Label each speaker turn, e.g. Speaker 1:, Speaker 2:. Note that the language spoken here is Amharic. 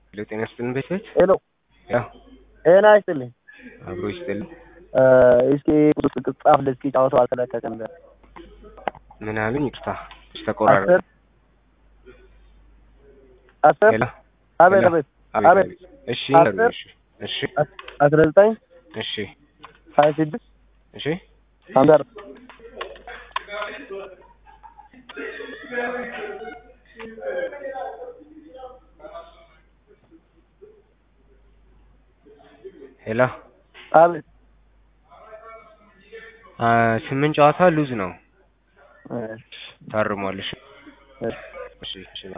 Speaker 1: ሄሎ ጤና ይስጥልን ቤተሰቦች።
Speaker 2: ሄሎ
Speaker 1: ያው
Speaker 2: ጤና ይስጥልኝ።
Speaker 1: አብሮ ይስጥልን።
Speaker 2: እስኪ ቁጥር ጻፍልኝ እስኪ ጨዋታው አልተለቀቀም።
Speaker 1: ምን አሉኝ? ይቅርታ ተቆራረጠ።
Speaker 2: አስር አስር
Speaker 1: ሄሎ
Speaker 2: አቤት
Speaker 1: ሄሎ።
Speaker 2: አቤት
Speaker 1: አቤት
Speaker 2: አቤት
Speaker 1: አቤት። እሺ
Speaker 2: አስር
Speaker 1: ይንገሩኝ። እሺ እሺ
Speaker 2: አስራ ዘጠኝ
Speaker 1: እሺ
Speaker 2: ሀያ ስድስት
Speaker 1: እሺ
Speaker 2: ሀምሳ አራት
Speaker 1: ሄሎ
Speaker 2: አቤት
Speaker 1: አ ስምንት ጨዋታ ሉዝ ነው
Speaker 2: እሺ
Speaker 1: ታርሟል። እሺ
Speaker 2: እሺ
Speaker 1: እሺ እሺ